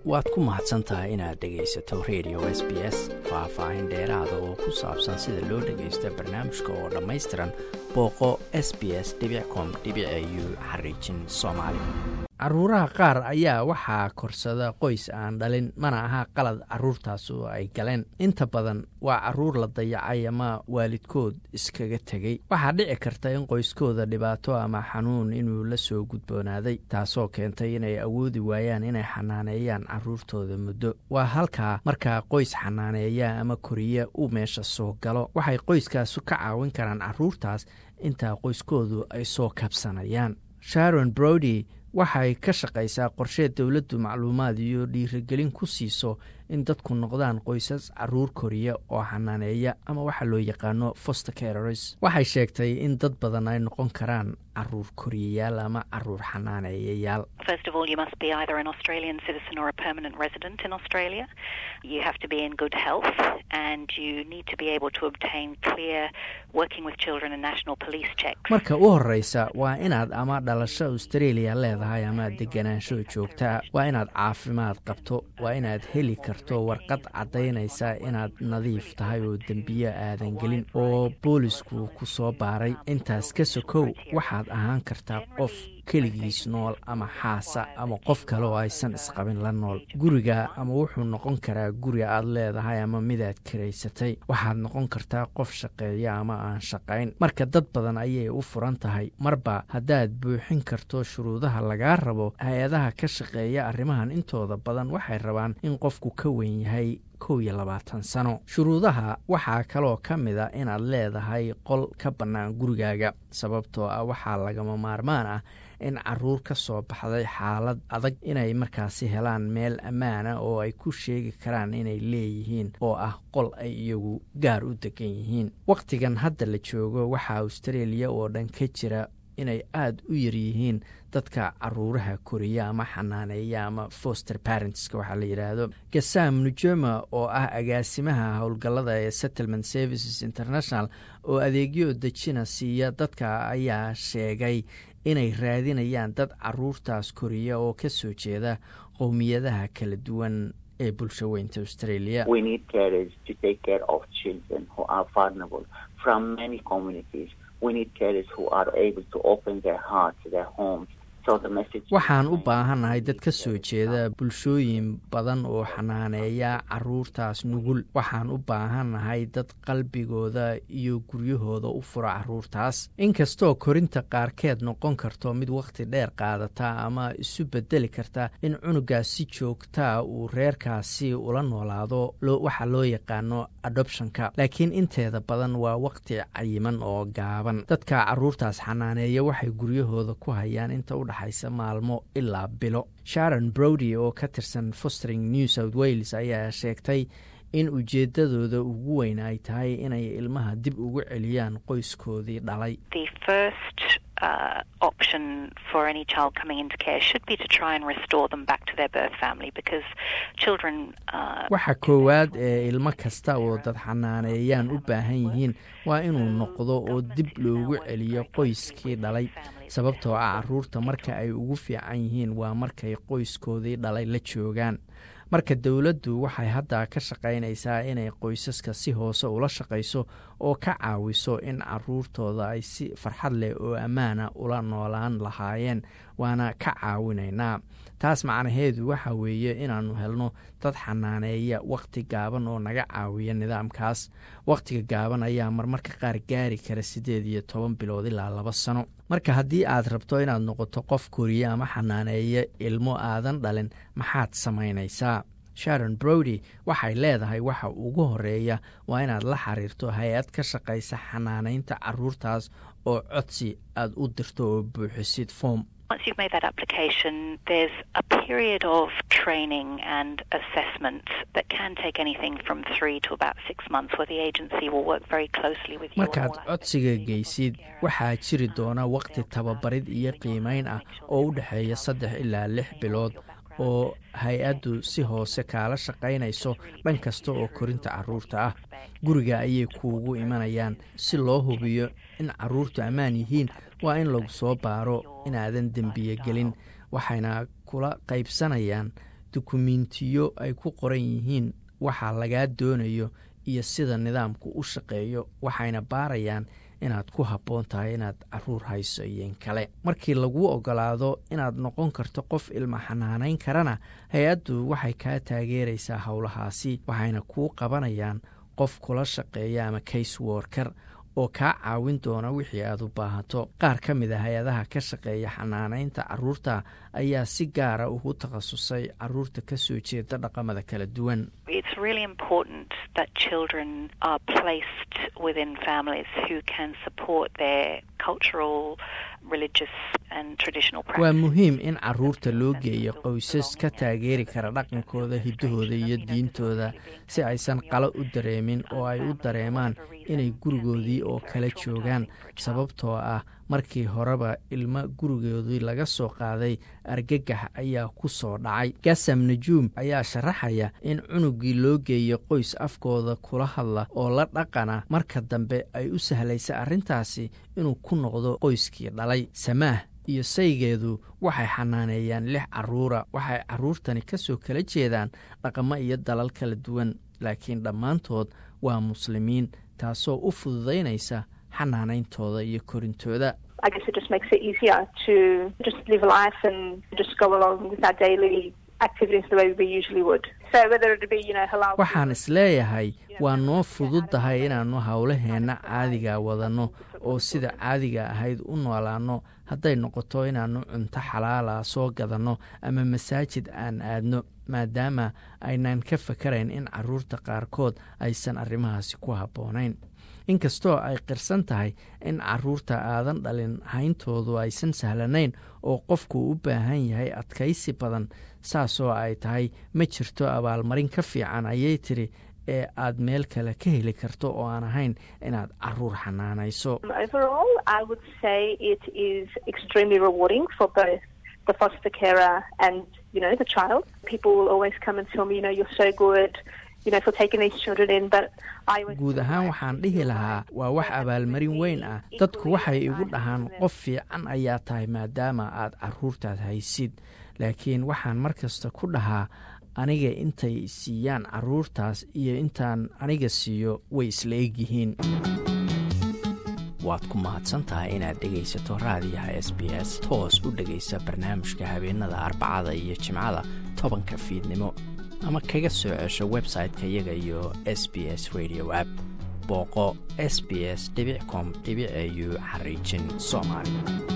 waad ku mahadsan tahay inaad dhegaysato radio s b s faah-faahin dheeraada oo ku saabsan sida loo dhagaysto barnaamijka oo dhammaystiran booqo s b s com u xariijin soomaali caruuraha qaar ayaa waxaa korsada qoys aan dhalin mana aha qalad caruurtaas oo ay galeen inta badan waa caruur la dayacay ama waalidkood iskaga tegey waxaa dhici karta in qoyskooda dhibaato ama xanuun inuu la soo gudboonaaday taasoo keentay inay awoodi waayaan inay xanaaneeyaan caruurtooda muddo waa halkaa markaa qoys xanaaneeya ama koriya uu meesha soo galo waxay qoyskaasu ka caawin karaan caruurtaas intaa qoyskoodu ay soo kabsanayaan sharon brody waxay ka shaqaysaa qorshe dowladdu macluumaad iyo dhiirigelin ku siiso in dadku noqdaan qoysas caruur koriya oo xanaaneeya ama waxa loo yaqaano foster careres waxay sheegtay in dad badan ay noqon karaan caruur koriyayaal ama caruur xanaaneeyayaal marka u horeysa waa inaad ama dhalasho australia leedahay ama deganaansho joogtaa waa inaad caafimaad qabto waa inaad heli karto warqad caddaynaysa inaad nadiif tahay oo dembiyo aadan gelin oo boolisku ku soo baaray intaas ka sokow waxaad ahaan kartaa qof keligiis nool ama xaasa ama qof kale oo aysan isqabin la nool guriga ama wuxuu noqon karaa guri aad leedahay ama midaad karaysatay waxaad noqon kartaa qof shaqeeya ama aan shaqayn marka dad badan ayay u furan tahay marba haddaad buuxin karto shuruudaha lagaa rabo hay-adaha ka shaqeeya arrimahan intooda badan waxay rabaan in qofku ka weyn yahay kow iyo labaatan sano shuruudaha waxaa kaloo ka mid a inaad leedahay qol ka bannaan gurigaaga sababtoo ah waxaa lagama maarmaan ah in caruur ka soo baxday xaalad adag inay markaasi helaan meel ammaana oo ay ku sheegi karaan inay leeyihiin oo ah qol ay iyagu gaar u degan yihiin wakhtigan hadda la joogo waxaa australia oo dhan ka jira inay aada u yaryihiin dadka caruuraha koriya ama xanaaneeya ama foster parentska waxaa la yidhaahdo gasam nujoma oo ah agaasimaha howlgallada ee settlement services international oo adeegyo dejina siiya dadka ayaa sheegay inay raadinayaan dad caruurtaas koriya oo ka soo jeeda qowmiyadaha kala duwan ee bulsho weynta australia waxaan u baahannahay dad ka soo jeeda bulshooyin badan oo xanaaneeya caruurtaas nugul waxaan u baahannahay dad qalbigooda iyo guryahooda u fura caruurtaas inkastoo korinta qaarkeed noqon karto mid wakhti dheer qaadata ama isu bedeli karta in cunugaas si joogtaa uu reerkaasi ula noolaado waxa loo yaqaano adoptionka laakiin inteeda badan waa wakhti cayiman oo gaaban dadka caruurtaas xanaaneeya waxay guryahooda ku hayaan inta u dhaxaysa maalmo ilaa bilo sharon brody oo ka tirsan fostering new south wales ayaa sheegtay in ujeedadooda ugu weyn ay tahay inay ilmaha dib ugu celiyaan qoyskoodii dhalay waxa koowaad ee ilmo kasta oo dad xanaaneeyaan u baahan yihiin waa inuu noqdo oo dib loogu celiyo qoyskii dhalay sababtoo ah caruurta marka ay ugu fiican yihiin waa markay qoyskoodii dhalay la joogaan marka dowladdu waxay hadda ka shaqaynaysaa inay qoysaska si hoose ula shaqayso oo ka caawiso in caruurtooda ay si farxad leh oo ammaana ula noolaan lahaayeen waana ka caawinaynaa taas macnaheedu waxa weeye inaannu helno dad xanaaneeya wakhti gaaban oo naga caawiya nidaamkaas wakhtiga gaaban ayaa marmarka qaar gaari kara siddeed iyo toban bilood ilaa laba sano marka haddii aad rabto inaad noqoto qof koriya ama xanaaneeya ilmo aadan dhalin maxaad samaynaysaa sharon brody waxay leedahay waxa ugu horeeya waa inaad la xiriirto hay-ad ka shaqaysa xanaanaynta caruurtaas oo codsi aad u dirto oo buuxisid foom Once you've made that application, there's a period of training and assessment that can take anything from three to about six months, where the agency will work very closely with you. markaad codsiga geysid waxaa jiri doona waqti tababarid iyo qiimeyn ah oo u dhexeeya saddex ilaa lix bilood oo hay-addu si hoose kaala shaqaynayso dhan kasta oo korinta caruurta ah guriga ayay kuugu imanayaan si loo hubiyo in caruurtu ammaan yihiin waa in lagu soo baaro inaadan dembiye gelin waxayna kula qaybsanayaan dukumentiyo ay ku qoran yihiin waxa lagaa doonayo iyo sida nidaamku u shaqeeyo waxayna baarayaan inaad ku habboon tahay inaad caruur hayso iyon kale markii laguu ogolaado inaad noqon karto qof ilma xanaanayn karana hay-addu waxay kaa taageeraysaa howlahaasi waxayna kuu qabanayaan qof kula shaqeeya ama case worker oo kaa caawin doona wixii aad u baahato qaar ka mid a hay-adaha ka shaqeeya xanaanaynta caruurta ayaa si gaara ugu takhasusay caruurta ka soo jeeda dhaqamada kala duwan waa muhiim in caruurta loo geeyo qoysas ka taageeri kara dhaqankooda hiddahooda iyo diintooda si aysan qalo u dareemin oo ay u dareemaan inay gurigoodii oo kala joogaan sababtoo ah markii horeba ilmo gurigoodii laga soo qaaday argagax ayaa ku soo dhacay gasam najuum ayaa sharaxaya in cunugii loo geeyo qoys afkooda kula hadla oo la dhaqana marka dambe ay u sahlaysa arrintaasi inuu ku noqdo qoyskii dhalay samaah iyo saygeedu waxay xanaaneeyaan lix caruura waxay caruurtani ka soo kala jeedaan dhaqamo iyo dalal kala duwan laakiin dhammaantood waa muslimiin taasoo u fududaynaysa xanaanayntooda iyo korintooda waxaan isleeyahay waa noo fududdahay inaannu howlaheenna caadiga wadanno oo sida caadiga ahayd u noolaanno hadday noqoto inaannu cunto xalaala soo gadanno ama masaajid aan aadno maadaama aynaan ka fakarayn in caruurta qaarkood aysan arrimahaasi ku habboonayn inkastoo ay qirsan tahay in caruurta aadan dhalin hayntoodu aysan sahlanayn oo qofku u baahan yahay adkaysi badan saasoo ay tahay ma jirto abaalmarin ka fiican ayay tidhi ee aad meel kale ka heli karto oo aan ahayn inaad caruur xanaanayso guud ahaan waxaan dhihi lahaa waa wax abaalmarin weyn ah dadku waxay igu dhahaan qof fiican ayaa tahay maadaama aad caruurtaad haysid laakiin waxaan mar kasta ku dhahaa aniga intay siiyaan caruurtaas iyo intaan aniga siiyo way isla egyihiin waad ku mahadsantahay inaad dhegaysato raadiyaha s b s toos u dhegaysa barnaamijka habeenada arbacada iyo jimcada tobanka fiidnimo ama kaga soo cesho website-ka iyaga iyo s b s radio app booqo s b s com au xariijin soomaali